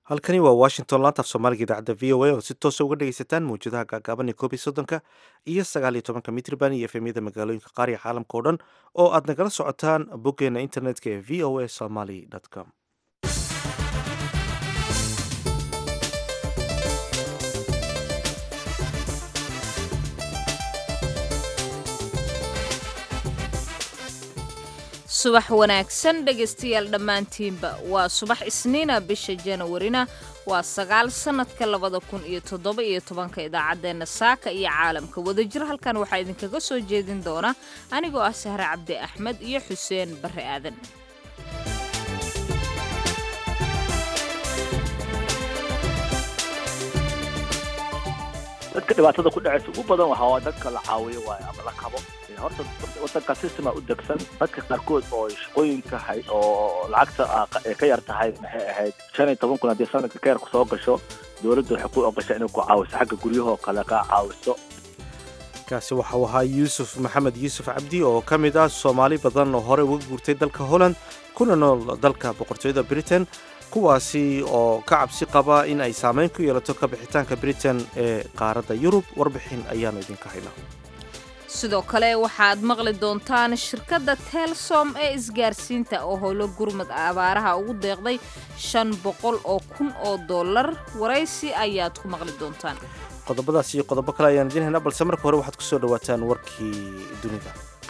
halkani waa washington laanta af soomaaliga idaacadda v o a oo si toosa uga dhegaysataan mawjadaha gaagaaban ee koob iyo soddonka iyo sagaal iyo tobanka mitrban iyo efemyada magaalooyinka qaar iyo caalamka oo dhan oo aad nagala socotaan boggeena internetka ee v o a somaly com subax wanaagsan dhegaystayaal dhammaantiinba waa subax isniina bisha janawarina waa sagaal sannadka labada kun iyo toddoba iyo tobanka idaacaddeenna saaka iyo caalamka wadajir halkan waxaa idinkaga soo jeedin doona anigoo ah sahre cabdi axmed iyo xuseen barre aadan dadka dhibaatada ku dhacaysa ugu badan waxa waa dadka la caawiyo waayo ama la kabo horta wadanka systema u degsan dadka qaarkood oo shaqooyinka hay oo lacagta ay ka yar tahay maxay ahayd shan iyo toban kun haddii sanadka ka yarku soo gasho dowladda waxay ku ogashaa inay ku caawiso xagga guryahoo kale ka caawiso kaasi waxau ahaa yuusuf maxamed yuusuf cabdi oo ka mid ah soomaali badan oo horey uga guurtay dalka holland kuna nool dalka boqortooyada britain kuwaasi oo ka cabsi qaba in ay saameyn ku yeelato ka bixitaanka britain ee qaaradda yurub warbixin ayaanu idinka haynaa sidoo kale waxaad maqli doontaan shirkadda telsom ee isgaarsiinta oo howlo gurmud abaaraha ugu deeqday shan boqol oo kun oo dollar waraysi ayaad ku maqli doontaan qodobadaas iyo qodobo kale ayaan idiin haynaa balse marka hore waxaad ku soo dhawaataan warkii dunida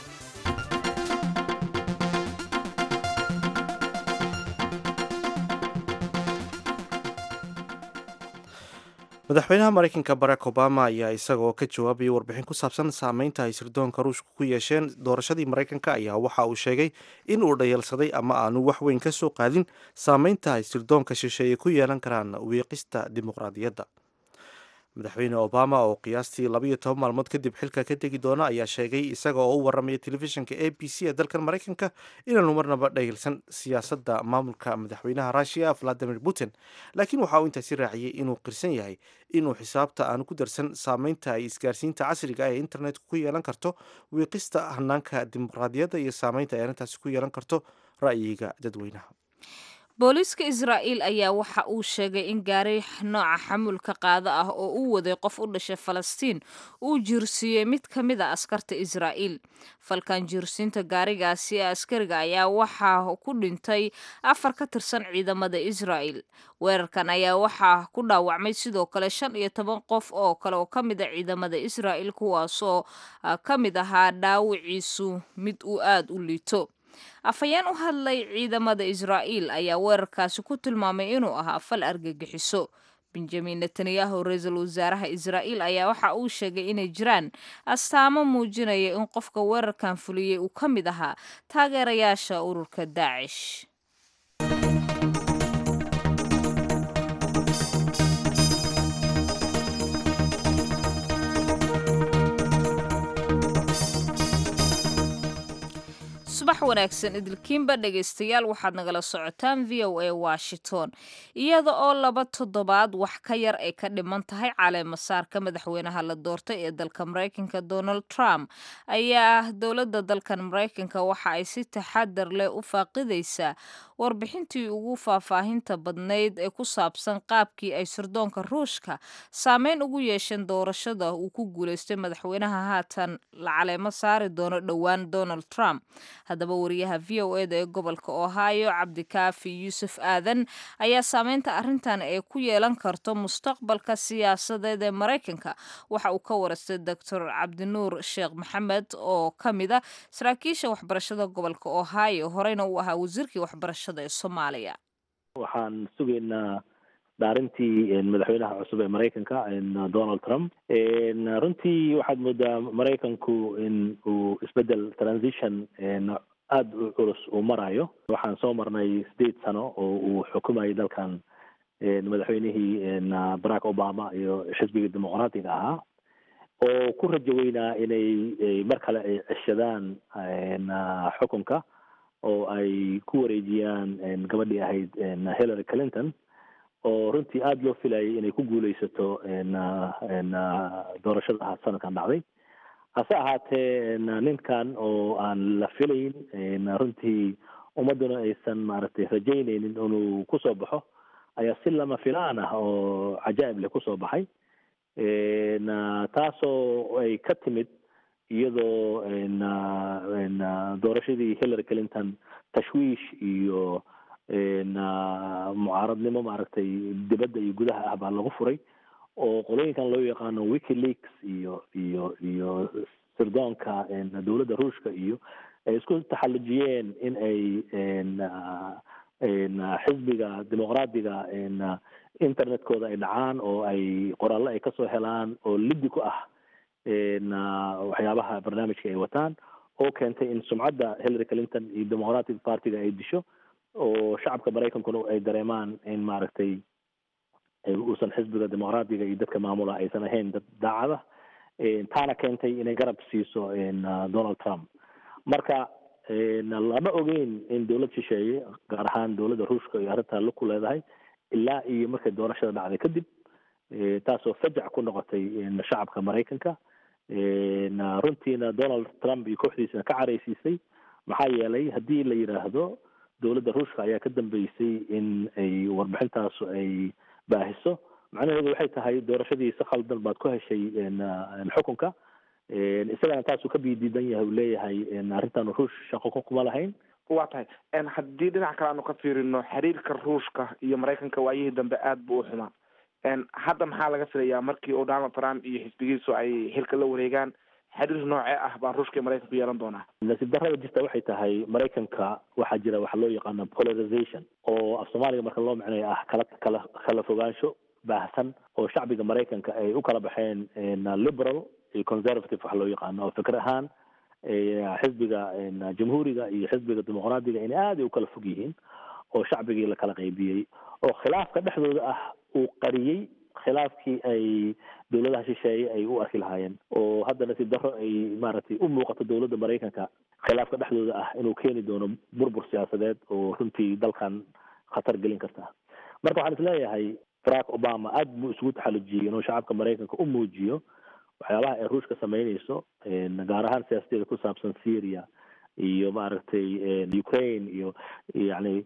madaxweynaha maraykanka barack obama ayaa isagaoo ka jawaabaya warbixin ku saabsan saameynta ay sirdoonka ruushka ku yeesheen doorashadii maraykanka ayaa waxa uu sheegay in uu dhayalsaday ama aanu wax weyn ka soo qaadin saameynta ay sirdoonka shisheeye ku yeelan karaan wiiqista dimuqraadiyadda madaxweyne obama oo qiyaastii labaiyo toban maalmood kadib xilka ka tegi doona ayaa sheegay isaga oo u waramaya telefishinka a b c ee dalkan maraykanka inaanu marnaba dhayalsan siyaasadda maamulka madaxweynaha russiya valadimir putin laakiin waxa uu intaasi raaciyey inuu qirsan yahay inuu xisaabta aanu ku darsan saameynta ay isgaarsiinta casriga ee internetka ku yeelan karto wiiqista hanaanka dimuqraadiyadda iyo saameynta ay arrintaasi ku yeelan karto ra'yiga dadweynaha booliiska israa'iil ayaa waxa uu sheegay in gaari nooca xamuulka qaado ah oo uu waday qof u dhashay falastiin uu jiirsiiyey mid ka mid a askarta israa'iil falkan jiirsiinta gaarigaasi ee askariga ayaa waxaa ku dhintay afar ka tirsan ciidamada israa'iil weerarkan ayaa waxaa ku dhaawacmay sidoo kale shan iyo toban qof oo kale oo ka mid a ciidamada israa'iil kuwaasoo ka mid ahaa dhaawiciisu mid uu aada u liito afhayeen u hadlay ciidamada israa'iil ayaa weerarkaasi ku tilmaamay inuu ahaa fal argagixiso benjamin netanyahu ra-iisul wasaaraha israa'iil ayaa waxa uu sheegay inay jiraan astaamo muujinaya in qofka weerarkan fuliyey uu ka mid ahaa taageerayaasha ururka daacish subax wanaagsan idilkiinba dhegaystayaal waxaad nagala socotaan v o a washington iyada oo laba toddobaad wax ka yar ay ka dhiman tahay caleemasaarka madaxweynaha la doortay ee dalka maraykanka donald trump ayaa dowladda dalkan maraykanka waxa ay si taxadar leh u faaqidaysaa warbixintii ugu faahfaahinta badnayd ee ku saabsan qaabkii ay sirdoonka ruushka saameyn ugu yeesheen doorashada uu ku guulaystay madaxweynaha haatan la caleemo saari doono dhowaan donald trump haddaba wariyaha v o eda ee gobolka ohio cabdikaafi yuusuf aadan ayaa saameynta arrintan ee ku yeelan karto mustaqbalka siyaasadeed ee maraykanka waxa uu ka warastay doctor cabdinuur sheekh maxamed oo ka mid a saraakiisha waxbarashada gobolka ohio horeyna uu ahaa wasiirkii waxbarashada ee soomaaliya waxaan sugaynaa dhaarintii madaxweynaha cusub ee maraykanka donald trump runtii waxaad moodaa maraykanku in uu isbedel transition aada u culus uu marayo waxaan soo marnay sideed sano oo uu xukumayay dalkan madaxweynihii barack obama iyo xisbiga dimuqraatiga ahaa oo ku rajo weynaa inay mar kale ay ceshadaan xukunka oo ay ku wareejiyaan gabadhii ahayd hillary clinton oo runtii aada loo filayay inay ku guuleysato doorashada sanadkan dhacday hase ahaatee ninkan oo aan la filayn runtii ummadduna aysan maaragtay rajaynaynin inuu kusoo baxo ayaa si lama filaan ah oo cajaa'ib leh kusoo baxay taasoo ay ka timid iyadoo doorashadii hillary clinton tashwiish iyo mucaaradnimo maaragtay dibadda iyo gudaha ah baa lagu furay oo qolooyinkan loo yaqaano wikileaks iyo iyo iyo sirdoonka dowladda ruushka iyo ay isku taxallujiyeen in ay xisbiga dimuqraadiga internetkooda ay dhacaan oo ay qoraallo ay kasoo helaan oo liddi ku ah waxyaabaha barnaamijka ay wataan oo keentay in sumcadda hillary clinton iyo democratic partiga ay disho oo shacabka maraykankuna ay dareemaan in maaragtay uusan xisbiga dimuqraadiga iyo dadka maamula aysan ahayn dad daacada taana keentay inay garab siiso donald trump marka lama ogeyn in dowlad shisheeye gaar ahaan dowladda ruushka iyo arrintaa lug ku leedahay ilaa iyo markay doorashada dhacday kadib taasoo fajac ku noqotay shacabka maraykanka runtiina donald trump iyo kooxdiisana ka caraysiisay maxaa yeelay haddii la yidhaahdo dowladda ruushka ayaa ka dambeysay in ay warbixintaasu ay baahiso macnaheedu waxay tahay doorashadii si khaldan baad ku heshay xukunka isagana taasuu ka biidiidan yahay uu leeyahay arrintan ruush shaqo kuma lahayn waa tahay haddii dhinac kale aanu ka fiirino xiriirka ruushka iyo maraykanka waayihii dambe aada buu u xumaa hadda maxaa laga filayaa markii uu donald trump iyo xisbigiisu ay xilka la wareegaan xiriir noocee ah baa ruushka iyo maraykanku yeelan doonaa nasiib darrada jirta waxay tahay maraykanka waxaa jira waxa loo yaqaano polarization oo af soomaaliga marka loo micnayo ah kala kala kala fogaansho baahsan oo shacbiga maraykanka ay u kala baxeen liberal iyo conservative waxa loo yaqaano oo fikir ahaan xisbiga jamhuuriga iyo xisbiga dimuqraadiga inay aad ay u kala fog yihiin oo shacbigii la kala qaybiyey oo khilaafka dhexdooda ah uu qariyey khilaafkii ay dowladaha shisheeye ay u arki lahaayeen oo hadda nasiib darro ay maaragtay u muuqato dowladda maraykanka khilaafka dhexdooda ah inuu keeni doono burbur siyaasadeed oo runtii dalkan khatar gelin karta marka waxaan isleeyahay barack obama aad buu isugu taxallujiyey inuu shacabka maraykanka u muujiyo waxyaabaha ay ruushka samaynayso gaar ahaan siyaasadeeda ku saabsan syria iyo maaragtay ukraine iyo yani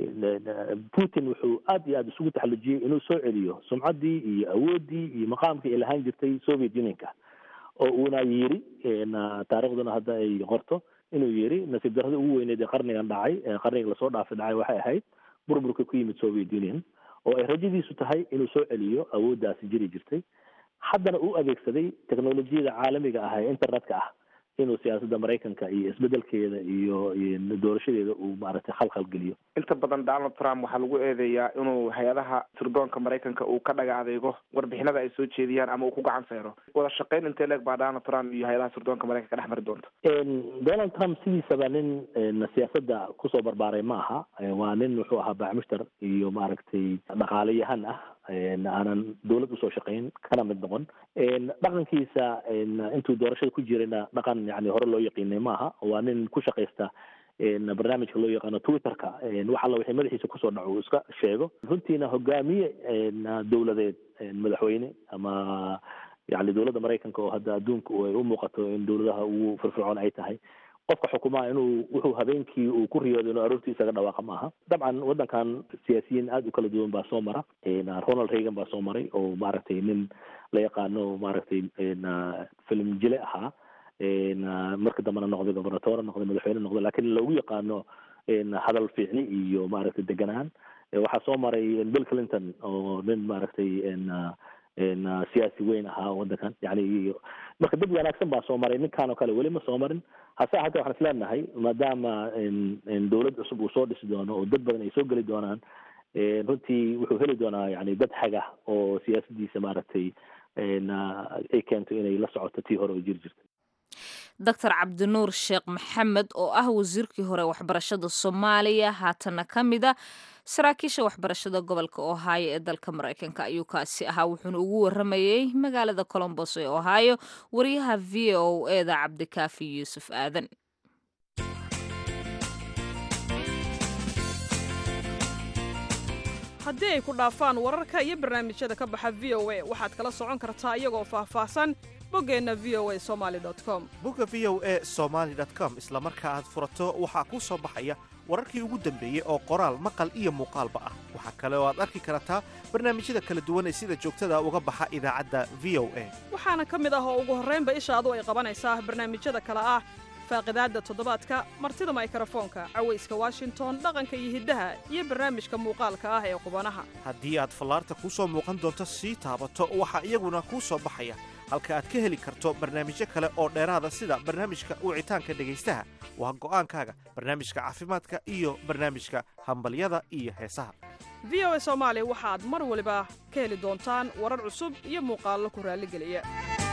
putin wuxuu aad iyo aad isugu taxallujiyey inuu soo celiyo sumcaddii iyo awooddii iyo maqaamkii ay lahaan jirtay soviet unionka oo uuna yiri taariikhduna hadda ay qorto inuu yiri nasiib darrada ugu weyneed ee qarnigan dhacay qarniga lasoo dhaafay dhacay waxay ahayd burburka ku yimid soviet union oo ay rajadiisu tahay inuu soo celiyo awooddaasi jiri jirtay haddana uu adeegsaday technolojiyada caalamiga ah ee internetka ah inuu siyaasadda maraykanka iyo isbedelkeeda iyo doorashadeeda uu maaragtay khalkhal geliyo inta badan donald trump waxaa lagu eedeeyaa inuu hay-adaha sirdoonka maraykanka uu ka dhaga adeego warbixinada ay soo jeediyaan ama uu ku gacan sayro wada shaqayn intee leeg baa donald trump iyo hay-adaha sirdoonka maraykanka dhex mari doonta donald trump sidiisaba nin siyaasadda kusoo barbaaray ma aha waa nin wuxuu ahaa bacmushtar iyo maaragtay dhaqaalayahan ah aanan dowlad usoo shaqayn kana mid noqon dhaqankiisa intuu doorashada ku jirayna dhaqan yani hore loo yaqiinay maaha waa nin ku shaqaysta barnaamijka loo yaqaano twitterka wax alla wixii madaxiisa kusoo dhaco uu iska sheego runtiina hogaamiye dowladeed madaxweyne ama yani dowladda maraykanka oo hadda adduunka ay u muuqato in dowladaha ugu firfircoon ay tahay qofka xukumaa inuu wuxuu habeenkii uu ku riyooday inuu aroortii isaga dhawaaqa maaha dabcan waddankan siyaasiyiin aada u kala duwan baa soo mara ronald reagan baa soo maray oo maaragtay nin la yaqaano maaragtay film jile ahaa marka dambena noqday gobernatore noqday madaxweyne noqday lakin loogu yaqaano hadal fiicni iyo maaragtay deganaan waxaa soo maray bill clinton oo nin maaragtay siyaasi weyn ahaa waddankan yani marka dad wanaagsan baa soo maray ninkan oo kale weli ma soo marin hase ahaatee waxaan is leenahay maadaama dowlad cusub uu soo dhisi doono oo dad badan ay soo geli doonaan runtii wuxuu heli doonaa yani dad haga oo siyaasadiisa maaragtay ay keento inay la socoto tii hore oo jiri jirtay doctor cabdinuur sheekh maxamed oo ah wasiirkii hore waxbarashada soomaaliya haatana ka mida saraakiisha waxbarashada gobolka ohaayo ee dalka maraykanka ayuu kaasi ahaa wuxuuna ugu waramayey magaalada colombos ee ohaayo wariyaha v o eda cabdikaafi yuusuf aadan haddii ay ku dhaafaan wararka iyo barnaamijyada ka baxa v o a waxaad kala socon kartaa iyagoo faahfaahsan boggeenna v o a somali com bogga v o e somaali com isla marka aad furato waxaa kuu soo baxaya wararkii ugu dambeeyey oo qoraal maqal iyo muuqaalba ah waxaa kale oo aad arki kartaa barnaamijyada kala duwan ee sida joogtada uga baxa idaacadda v o a waxaana ka mid ah oo ugu horraynba ishaadu ay qabanaysaa barnaamijyada kale ah faaqidaadda toddobaadka martida maykrofoonka cawayska washington dhaqanka iyo hiddaha iyo barnaamijka muuqaalka ah ee qubanaha haddii aad fallaarta kuu soo muuqan doonto sii taabato waxaa iyaguna kuu soo baxaya halka aad ka heli karto barnaamijyo kale oo dheeraada sida barnaamijka wicitaanka dhegaystaha waa go'aankaaga barnaamijka caafimaadka iyo barnaamijka hambalyada iyo heesaha v o a soomaali waxaad mar waliba ka heli doontaan warar cusub iyo muuqaallo ku raalligeliya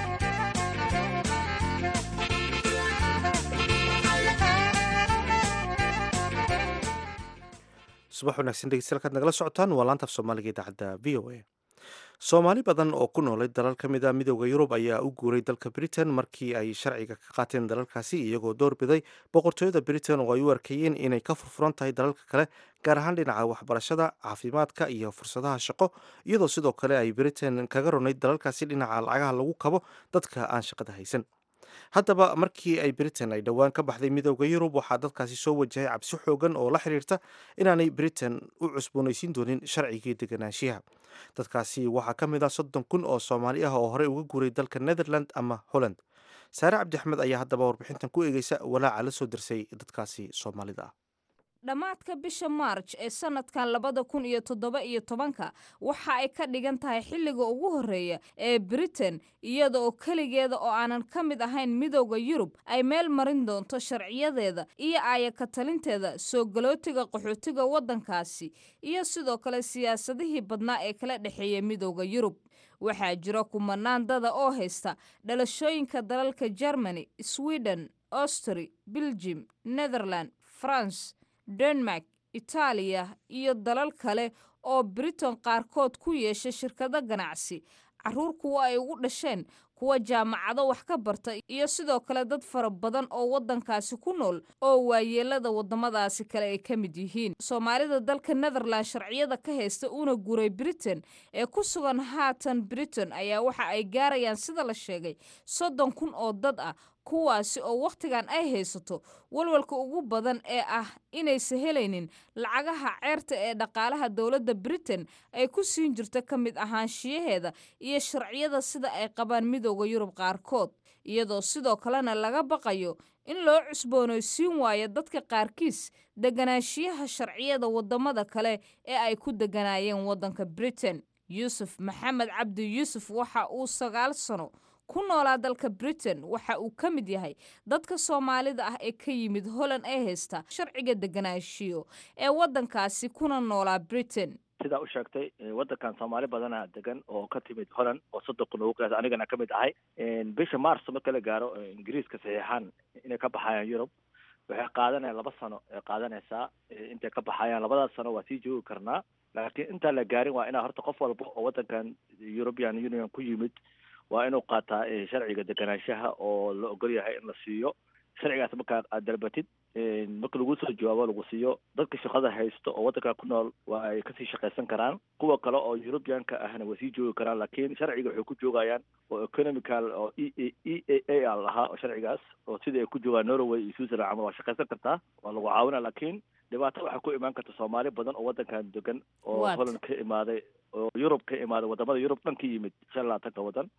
subax wanaagsan dhegeystayaal kaad nagala socotaan waa laanta af soomaaliga idaacadda v o a soomaali badan oo ku noolay dalal ka mid a midooda yurub ayaa u guuray dalka britain markii ay sharciga ka qaateen dalalkaasi iyagoo doorbiday boqortooyada britain oo ay u arkayeen inay ka furfuran tahay dalalka kale gaar ahaan dhinaca waxbarashada caafimaadka iyo fursadaha shaqo iyadoo sidoo kale ay britain kaga ronayd dalalkaasi dhinaca lacagaha lagu kabo dadka aan shaqada haysan haddaba markii ay britain ay dhowaan ka baxday midooda yurub waxaa dadkaasi soo wajahay cabsi xoogan oo la xiriirta inaanay britain u cusboonaysiin doonin sharcigii deganaanshiyaha dadkaasi waxaa ka mid ah soddon kun oo soomaali ah oo horey uga guuray dalka netherland ama holland saare cabdi axmed ayaa haddaba warbixintan ku eegeysa walaaca la soo dirsay dadkaasi soomaalida ah dhammaadka bisha maarj ee sanadkan labada kun iyo toddoba iyo tobanka waxa ay ka dhigan tahay xilliga ugu horreeya ee britain iyada oo keligeeda oo aanan ka mid ahayn midooda yurub ay meel marin doonto sharciyadeeda iyo aayaka talinteeda soo galootiga qaxootiga waddankaasi iyo sidoo kale siyaasadihii badnaa ee kala dhexeeya midooda yurub waxaa jira kumanaan dada oo haysta dhalashooyinka dalalka germany sweden austri belgium netherland france denmark itaaliya iyo dalal kale oo britain qaarkood ku yeesha shirkado ganacsi caruur kuwa ay ugu dhasheen kuwa jaamacado wax ka barta iyo sidoo kale dad fara badan oo waddankaasi ku nool oo waayeelada waddamadaasi kale ay ka mid yihiin soomaalida dalka netherland sharciyada ka haysta una guray britain ee ku sugan haatan britain ayaa waxa ay gaarayaan sida la sheegay soddon kun oo dad ah kuwaasi oo wakhtigan ay haysato walwalka ugu badan ee ah inaysan helaynin lacagaha ceerta ee dhaqaalaha dowladda britain ay ku siin jirto ka mid ahaanshiyaheeda iyo sharciyada sida ay qabaan midooda yurub qaarkood iyadoo sidoo kalena laga baqayo in loo cusboonaysiin waayo dadka qaarkiis deganaanshiyaha sharciyada waddamada kale ee ay ku deganaayeen waddanka britain yuusuf maxamed cabdi yuusuf waxa uu sagaal sano ku noolaa dalka britain waxa uu ka mid yahay dadka soomaalida ah ee ka yimid holland ee haysta sharciga deganaanshiyo ee waddankaasi kuna noolaa britain sidaa u sheegtay waddankan soomaali badana degan oo ka timid holland oo soddon kun ugu qiyaas anigana ka mid ahay bisha marso marka la gaaro ingiriiska saxiixaan inay ka baxayaan yurub waxay qaadanayaan laba sano ay qaadanaysaa intay ka baxayaan labadaas sano waa sii joogi karnaa laakiin intaan la gaarin waa inaa horta qof walba oo waddankan european union ku yimid waa inuu qaataa sharciga deganaanshaha oo la ogol yahay in la siiyo sharcigaas markaa aad dalbatid marka lagu soo jawaabo lagu siiyo dadka shaqada haysto oo waddanka ku nool waa ay kasii shaqaysan karaan kuwa kale oo eurubianka ahna way sii joogi karaan laakiin sharciga waxay ku joogayaan oo economical oo e e a a lahaa oo sharcigaas oo sidai ay ku joogaan norway iyo switzerland camal waa shaqaysan kartaa waa lagu caawina laakiin dhibaato waxaa ku imaan karta soomaali badan oo waddankan degan oo holland ka imaaday oo yurub ka imaaday wadamada yurub dhan ka yimid shan labaatanka waddan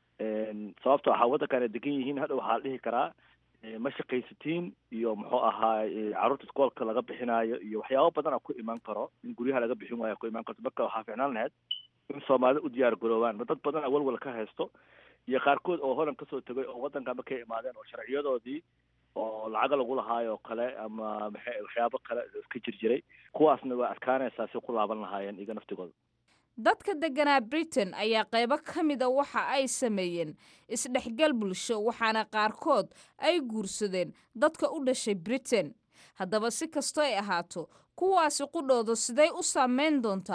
sababto waxaa waddankan ay degan yihiin hadha waxaa la dhihi karaa ma shaqaysatiin iyo muxuu ahaa carruurta iskoolka laga bixinaayo iyo waxyaabo badana ku imaan karo in guryaha laga bixin waayo ku imaan karto marka waxaa ficnaan lahayd in soomaalida u diyaar garoobaan dad badana walwal ka haysto iyo qaarkood oo holland kasoo tegay oo waddanka markay imaadeen oo sharciyadoodii oo lacaga lagu lahaayo oo kale ama maxay waxyaabo kale iska jir jiray kuwaasna waa adkaanaysaa si ku laaban lahaayeen iga naftigooda dadka deganaa britain ayaa qaybo ka mida waxa ay sameeyeen isdhexgal bulsho waxaana qaarkood ay guursadeen dadka u dhashay britain haddaba si kastoo ay ahaato kuwaasi qudhooda siday u saameyn doontaa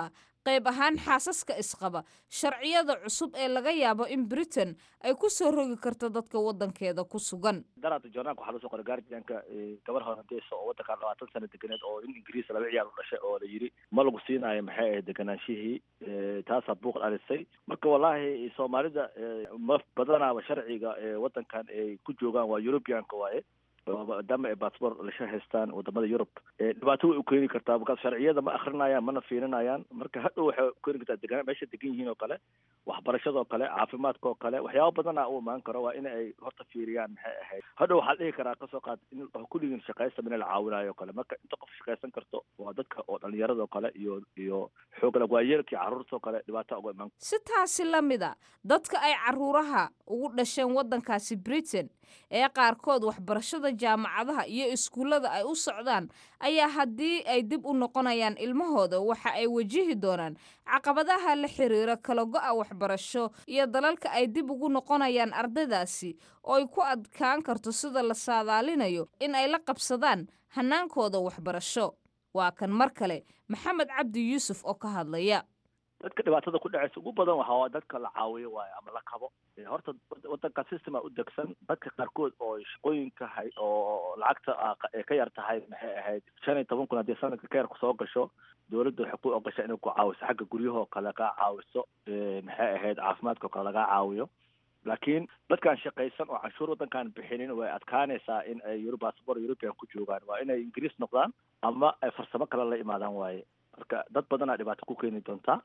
qayb ahaan xaasaska isqaba sharciyada cusub ee laga yaabo in britain ay ku soo rogi karto dadka waddankeeda ku sugan daraada joornaalka waxaa loo soo qoray guardianka gabar holandeysa oo waddankan labaatan sano deganeed oo in ingiriis laba ciyaal u dhashay oo la yidhi ma lagu siinaayo maxay ahayd deganaanshihii taasaa buuq dhalisay marka wallaahi soomaalida ma badanaaba sharciga waddankan ay ku joogaan waa europeanka waaye maadaama ay bassbort lasha haystaan wadamada yurub dhibaato way u keeni kartaa markaas sharciyada ma akrinayaan mana fiirinayaan marka hadhow waxay u keeni kartaa deganaan meesha degan yihiin oo kale waxbarashadoo kale caafimaadka oo kale waxyaaba badana u imaan karo waa in ay horta fiiriyaan maxay ahayd hadhow waxaa dhihi karaa kasoo qaad in kulligiin shaqaysta mina la caawinayo o kale marka inta qof shaqaysan karto waa dadka oo dhalinyarado kale iyo iyo xoogla waayeelkii carruurtoo kale dhibaata uga imaan si taasi la mid a dadka ay caruuraha ugu dhasheen waddankaasi britain ee qaarkood waxbarashada jaamacadaha iyo iskuullada ay u socdaan ayaa haddii ay dib u noqonayaan ilmahooda waxa ay wajihi doonaan caqabadaha la xiriira kala go-a waxbarasho iyo dalalka ay dib ugu noqonayaan ardaydaasi oo ay ku adkaan karto sida la saadaalinayo in ay la qabsadaan hannaankooda waxbarasho waa kan mar kale maxamed cabdi yuusuf oo ka hadlaya dadka dhibaatada ku dhacaysa ugu badan waxaa dadka la caawiyo waayo ama la kabo horta wadanka systema u degsan dadka qaarkood oo shaqooyinka hay oo lacagta ay ka yar tahay maxay ahayd shan iyo toban kun haddii sanadka ka yar kusoo gasho dowladda waxay ku ogashaa inay ku caawiso xagga guryahoo kale kaa caawiso maxay ahayd caafimaadka oo kale lagaa caawiyo laakiin dadkaan shaqaysan oo canshuur waddankaan bixinin way adkaanaysaa in ay eurobasbor european ku joogaan waa inay ingiriis noqdaan ama ay farsamo kale la imaadaan waaye marka dad badanaa dhibaato ku keeni doontaa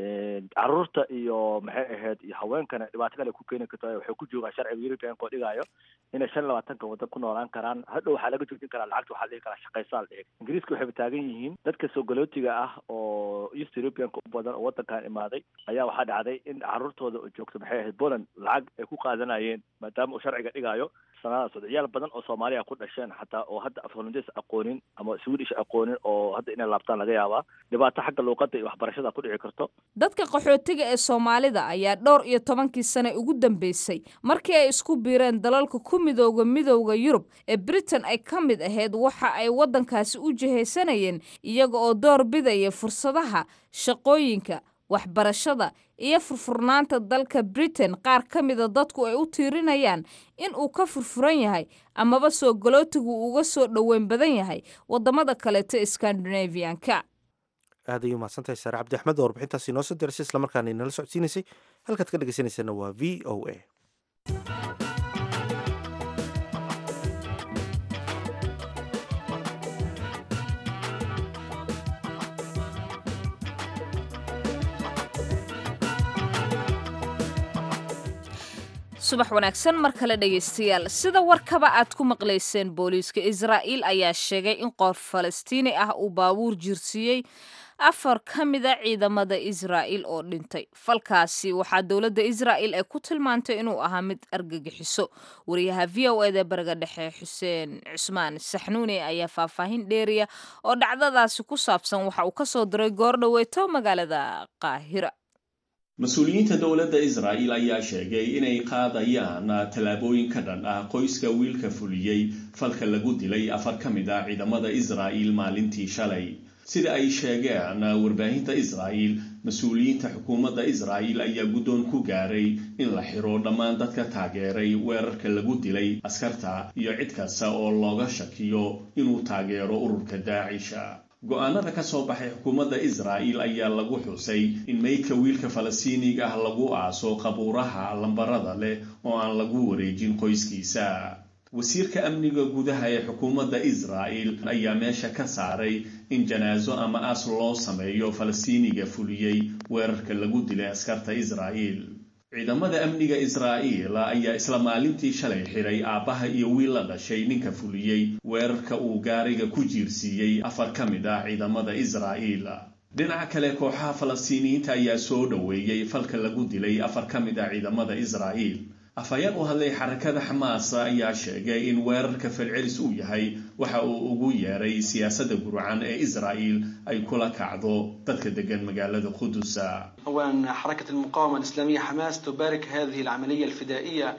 caruurta iyo maxay ahayd iyo haweenkana dhibaato kale ku keeni karta waxay ku joogaan sharciga europeanka oo dhigaayo inay shan labaatanka waddan ku noolaan karaan hadhow waxaa laga joojin karaa lacagta waxaa la dhihi karaa shaqaysaa la dhihi ingiriiska waxayba taagan yihiin dadka soogolootiga ah oo east europeanka u badan oo waddankan imaaday ayaa waxaa dhacday in caruurtooda oo joogto maxay ahayd poland lacag ay ku qaadanayeen maadaama uu sharciga dhigaayo sanadaas ciyaal badan oo soomaaliya ku dhasheen xataa oo hadda af holandes aqoonin ama swedish aqoonin oo hadda inay laabtaan laga yaabaa dhibaato xagga luuqadda iyo waxbarashada ku dhici karto dadka qaxootiga ee soomaalida ayaa dhowr iyo tobankii sane ugu dambeysay markii ay isku biireen dalalka ku midooda midowda yurub ee britain ay ka mid ahayd waxa ay waddankaasi u jihaysanayeen iyaga oo door bidaya fursadaha shaqooyinka waxbarashada iyo furfurnaanta dalka britain qaar ka mida dadku ay u tiirinayaan in uu ka furfuran yahay amaba soo galootigu uga soo dhoweyn badan yahay waddamada kaleeto scandinavianka aad ayuu mahadsantahay saare cabdi axmed oo warbixintaasi inoo soo dirasay islamarkaana inala socodsiinaysay halkaad ka dhegeysanaysaena waa v o a subax wanaagsan mar kale dhegaystayaal sida warkaba aad ku maqlayseen booliiska israa'iil ayaa sheegay in qof falastiini ah uu baabuur jirsiiyey afar ka mida ciidamada israa'iil oo dhintay falkaasi waxaa dowladda israa'iil ay ku tilmaantay inuu ahaa mid argagixiso wariyaha v o eda bariga dhexe xuseen cusmaan saxnuuni ayaa faahfaahin dheeriya oo dhacdadaasi ku saabsan waxa uu ka soo diray goor dhoweeto magaalada qaahira mas-uuliyiinta dowladda israa'iil ayaa sheegay inay qaadayaan tallaabooyin ka dhan ah qoyska wiilka fuliyey falka lagu dilay afar ka mid ah ciidamada israa'iil maalintii shalay sida ay sheegeen warbaahinta israa'iil mas-uuliyiinta xukuumadda israa'iil ayaa guddoon ku gaaray in la xiro dhammaan dadka taageeray weerarka lagu dilay askarta iyo cid kasta oo looga shakiyo inuu taageero ururka daacisha go-aanada ka soo baxay xukuumadda israa'iil ayaa lagu xusay in meydka wiilka falastiiniga ah lagu aaso qabuuraha lambarada leh oo aan lagu wareejin qoyskiisa wasiirka amniga gudaha ee xukuumadda israa'iil ayaa meesha ka saaray in janaaso ama aas loo sameeyo falastiiniga fuliyey weerarka lagu dilay askarta israa'iil ciidamada amniga israa'iil ayaa isla maalintii shalay xiray aabbaha iyo wiil la dhashay ninka fuliyey weerarka uu gaariga ku jiirsiiyey afar ka mid ah ciidamada israa'iil dhinaca kale kooxaha falastiiniyiinta ayaa soo dhoweeyey falka lagu dilay afar ka mid ah ciidamada israa'iil afhayeen u hadlay xarakada xamaas ayaa sheegay in weerarka falcelis uu yahay waxa uu ugu yeeray siyaasadda gurcan ee israa'iil ay kula kacdo dadka degan magaalada qudus أولا حركة المقاومة الإسلامية حماس تبارك هذه العملية الفدائية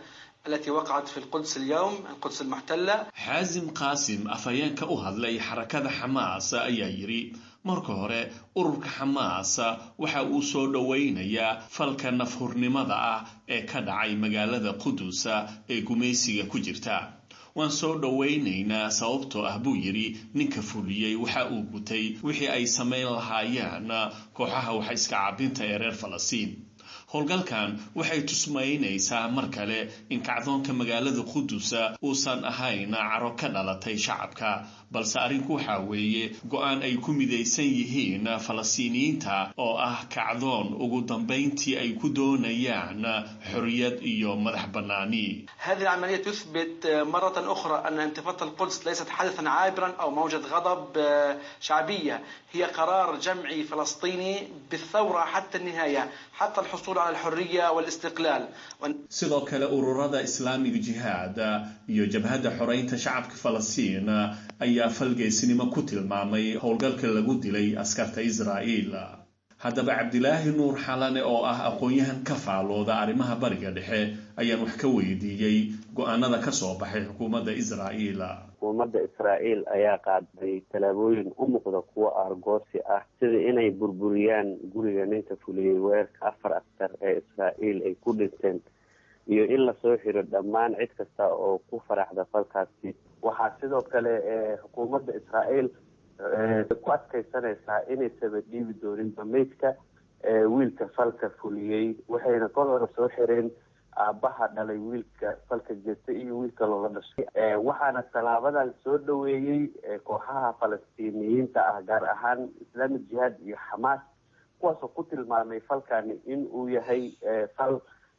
التي وقعت في القدس اليوم القدس المحتلة xaasim qaasim afhayeenka u hadlay xarakada xamaas ayaa yidhi marka hore ururka xamaas waxa uu soo dhowaynayaa falka nafhurnimada ah ee ka dhacay magaalada qudus ee gumaysiga ku jirta waan soo dhowaynaynaa sababtoo ah buu yidhi ninka fuliyey waxa uu gutay wixii ay samayn lahaayeen kooxaha waxa iska cabinta ee reer falastiin howlgalkan waxay tusmaynaysaa mar kale in kacdoonka magaalada qudusa uusan ahayn caro ka dhalatay shacabka balse arrinku waxaa weeye go-aan ay ku midaysan yihiin falastiiniyiinta oo ah kacdoon ugu dambayntii ay ku doonayaan xorriyad iyo madax bannaani هذه العملية تثبت مرة أخرى أن انتفاضة القدس ليست حدثا عابرا أو موجة غضب شعبية هي قرار جمعي فلسطيني بالثورة حتى النهاية حتى الحصول على الحرية والاستقلال sidoo kale ururada islaamiga jihaad iyo jabhadda xoreynta shacabka falastiin ayaa falgeysnimo ku tilmaamay howlgalka lagu dilay askarta israa'iil haddaba cabdilaahi nuur xalane oo ah aqoon-yahan ka faalooda arrimaha bariga dhexe ayaan wax ka weydiiyey go-aanada ka soo baxay xukuumadda israa'iil xukuumadda israa'iil ayaa qaaday tallaabooyin u muuqda kuwo aargoosi ah sida inay burburiyaan guriga ninka fuliyey weerarka afar askar ee israa'iil ay ku dhinteen iyo in lasoo xiro dhammaan cid kasta oo ku faraxda falkaasi waxaa sidoo kale xukuumadda israa'iil ku adkaysanaysaa inaysaba dhiibi doonin bamaydka wiilka falka fuliyey waxayna kol hore soo xireen aabbaha dhalay wiilka falka gesta iyo wiilka loola dhashay waxaana tallaabadan soo dhaweeyey kooxaha falastiiniyiinta ah gaar ahaan islaamic jihaad iyo xamaas kuwaasoo ku tilmaamay falkani in uu yahay fal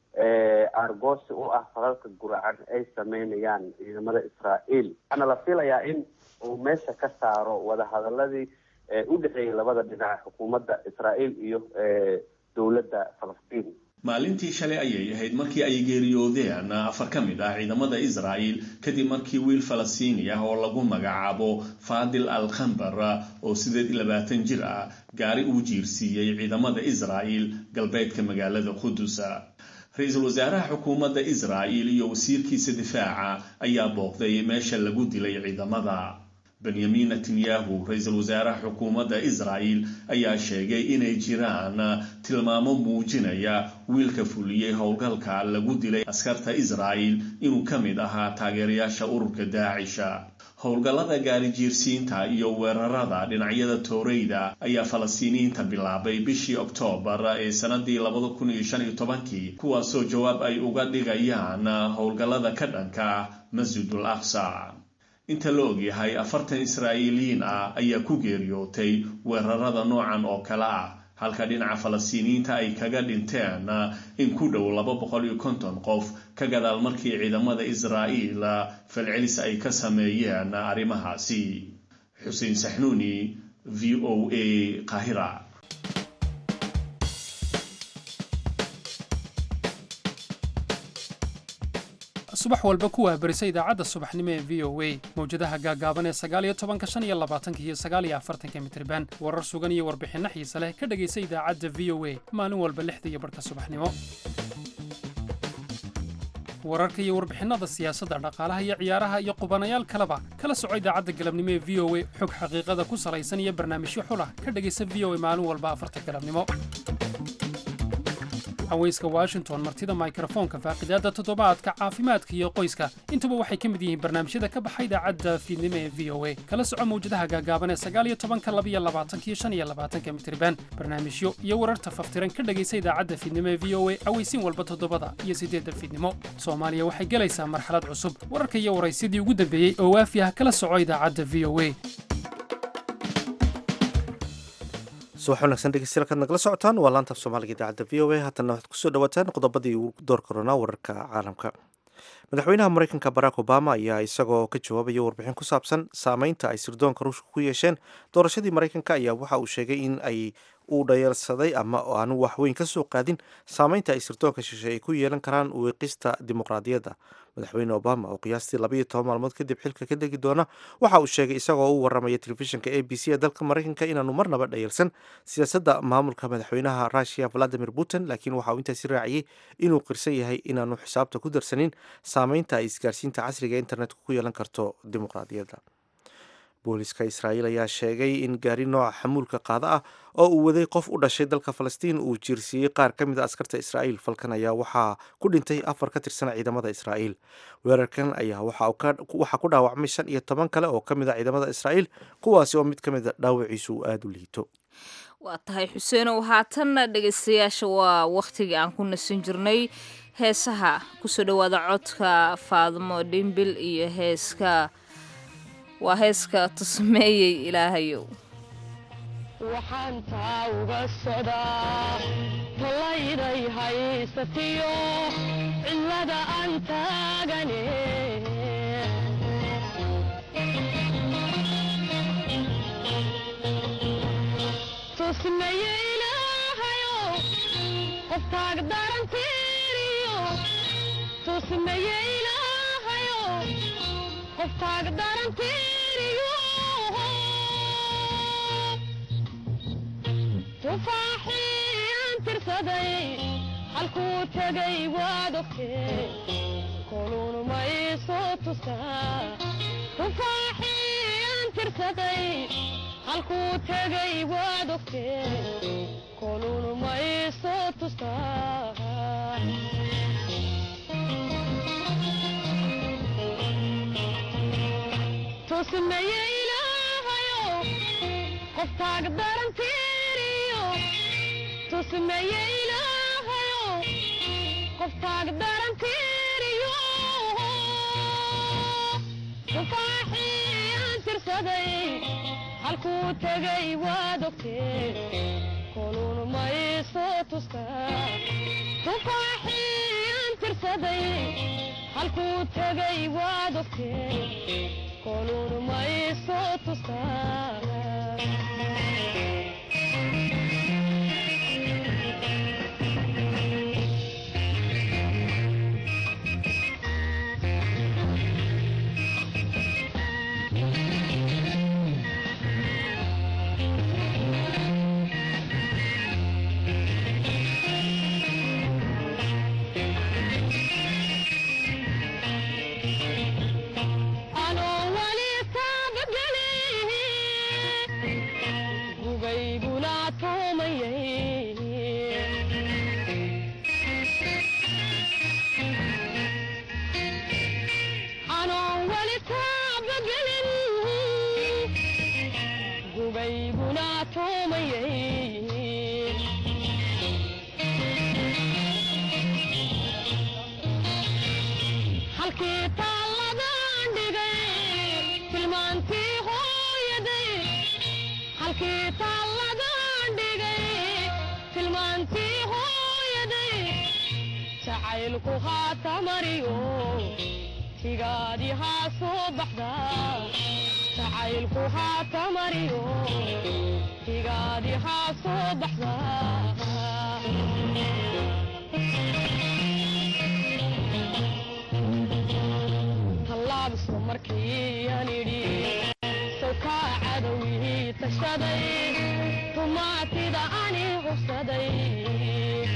aargoosi u ah falalka guracan ay sameynayaan ciidamada israa'iil waxaana la filayaa in uu meesha ka saaro wadahadaladii u dhexeeyay labada dhinac xukuumadda israa'iil iyo dowladda falastiin maalintii shalay ayay ahayd markii ay geeriyoodeen afar ka mid ah ciidamada israa'iil kadib markii wiil falastiini ah oo lagu magacaabo faadil al khambar oo sideed iyo labaatan jir ah gaari uu jiirsiiyey ciidamada israa'iil galbeedka magaalada qudus ra-iisul wasaaraha xukuumadda israa'iil iyo wasiirkiisa difaaca ayaa booqday meesha lagu dilay ciidamada benyamin netanyahu ra-iisul wasaaraha xukuumadda israa'iil ayaa sheegay inay jiraan tilmaamo muujinaya wiilka fuliyey howlgalka lagu dilay askarta israa'iil inuu ka mid ahaa taageerayaasha ururka daacisha howlgallada gaari jiirsiinta iyo weerarada dhinacyada tooreyda ayaa falastiiniyiinta bilaabay bishii oktoobar ee sanadii labada kun iyo shan iyo tobankii kuwaasoo jawaab ay uga dhigayaan howlgallada ka dhanka masjidul aqsa inta la ogyahay afartan israa'iiliyiin ah ayaa ku geeriyootay weerarada noocan oo kale ah halka dhinaca falastiiniyiinta ay kaga dhinteen in ku dhow laba boqol iyo konton qof ka gadaal markii ciidamada israa'iil falcelis ay ka sameeyeen arrimahaasi xuseen saxnuuni v o a qahira subax walba ku waabarisa idaacadda subaxnimo ee v o a mawjadaha gaagaaban ee sagaaliyo tobanka shan iyo labaatanka iyo sagaaliyo afartanka mitriban warar sugan iyo warbixinno xiise leh ka dhegaysa idaacadda v o a maalin walba lixda iyo barhka subaxnimo wararka iyo warbixinnada siyaasadda dhaqaalaha iyo ciyaaraha iyo qubanayaal kaleba kala soco idaacadda galabnimo ee v o a xog xaqiiqada ku salaysan iyo barnaamijyo xulah ka dhegaysa v o a maalin walba afarta galabnimo haweyska washington martida mikrofoonka faaqidaadda toddobaadka caafimaadka iyo qoyska intuba waxay ka mid yihiin barnaamijyada ka baxa idaacadda fiidnimo ee v o a kala soco mawjadaha gaagaaban ee sagaaliyo tobanka labiyo labaatanka iyo shan iyo labaatanka mitriban barnaamijyo iyo wararta faftiran ka dhegaysa idaacadda fiidnimo ee v o a aweysiin walba toddobada iyo siddeedda fiidnimo soomaaliya waxay gelaysaa marxalad cusub wararka iyo waraysidii ugu dambeeyey oo waafi ah kala soco idaacadda v o a subax wanaagsan dhegeystayaal kaad nagala socotaan waa laanta af soomaaliga idaacadda v o a haatana waxaad kusoo dhawaataan qodobadii ugu door koronaa wararka caalamka madaxweynaha mareykanka barack obama ayaa isagoo ka jawaabaya warbixin ku saabsan saameynta ay sirdoonka ruushka ku yeesheen doorashadii mareykanka ayaa waxa uu sheegay in ay uu dhayeelsaday ama aanu waxweyn ka soo qaadin saameynta ay sirdoonka shishe ay ku yeelan karaan wiiqista dimuqraadiyadda madaxweyne obama oo qiyaastii labayo toban maalmood kadib xilka ka degi doona waxa uu sheegay isagoo u waramaya telefishinka a b c ee dalka mareykanka inaanu marnaba dhayeelsan siyaasadda maamulka madaxweynaha rusia valadimir putin laakiin waxa uu intaasi raaciyey inuu qirsan yahay inaanu xisaabta ku darsanin saameynta ay isgaarsiinta casriga internetka ku yeelan karto dimuqraadiyadda booliska israa'iil ayaa sheegay in gaari nooca xamuulka qaada ah oo uu waday qof u dhashay dalka falastiin uu jiirsiiyey qaar ka mid a askarta israa'iil falkan ayaa waxaa ku dhintay afar ka tirsan ciidamada israa'iil weerarkan ayaa waxaa ku dhaawacmay shan iyo toban kale oo ka mid a ciidamada israa'iil kuwaasi oo mid ka mid a dhaawaciisu uu aada u liito waa tahay xuseenow haatanna dhegaystayaasha waa wakhtigii aan ku nasan jirnay heesaha kusoo dhowaada codka faadmo dhimbil iyo heeska waa heeska tusmeeyey ilaahayow waxaan taa uga socdaa talayday haysatiyo cidlada aan taagane tusmeye ilaahayo qoftaag darantiiriyo tusmeye ilaahayo qoftaag darantiiriyo tufaaxii aan tirsaday halkuu tegay waad ogtee koluun ma iisoo tustaa tufaaxii aan tirsaday halkuu tegay waad ogtee koluun ma iisoo tustaa tusmeye ilaahayo qoftaag darantiiriyo tusmeye ilaahayo qoftaag darantiiriyo tufaaxii aan tirsaday halkuu tegay waad ogtee koluun ma iisoo tustaa tufaaxii aan tirsaday halkuu tegay waad ogtee koluun ma iisoo tustaa anoo wali taabagelin gugayguna tuumayay anoo wali taabagelin gugayguna tuumayay halkii taalladan dhigay tilmaantii hooyaday halkii taalladan dhigay tilmaantii hooyaday jacaylku haata mariyo tigaadi haa soo baxda jacaylku haata mariyo tigaadi haa soo baxda tallaabso markii aan idhi sawkaa cadowgii tashaday tumaatida ani hubsaday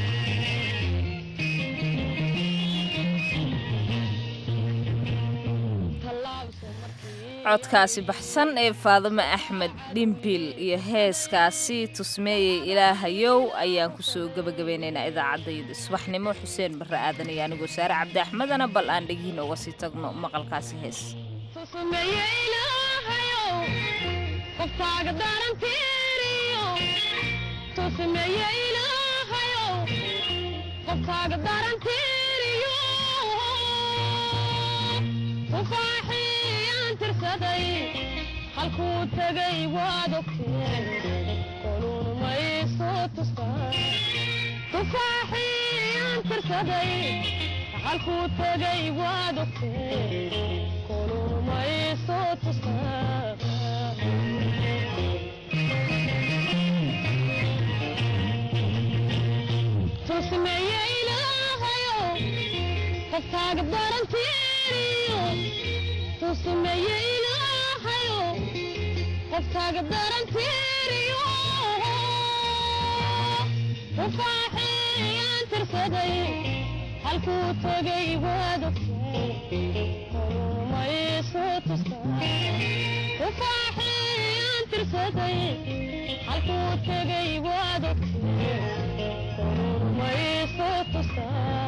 codkaasi baxsan ee faadimo axmed dhimbil iyo heeskaasi tusmeeyey ilaahayow ayaan kusoo gebagabeynaynaa idaacadayda subaxnimo xuseen barre aadan iyo anigoo saare cabdi axmedana bal aan dhegihiina uga sii tagno maqalkaasi hees tusmeeye ilaahayow qoftaaga darantiiriyo tusmeeye ilaahayow qoftaaga darantiiriyo tufaaxii aan tirsaday halkuu tegay waad ogtee koluun ma iisoo tustaa tufaaxii aan tirsaday halkuu tegay waad ogtee koluun ma iisoo tustaa tusmeeye ilaahayow qoftaaga darantiiriyo tusmeeye ilaahayow qoftaaga darantiiriyo tufaaxii aan tirsaday halkuu tegay waad ogtee mayso tustaa tufaaxiyaan tirsaday halkuu tegay waad ogtee mayso tustaa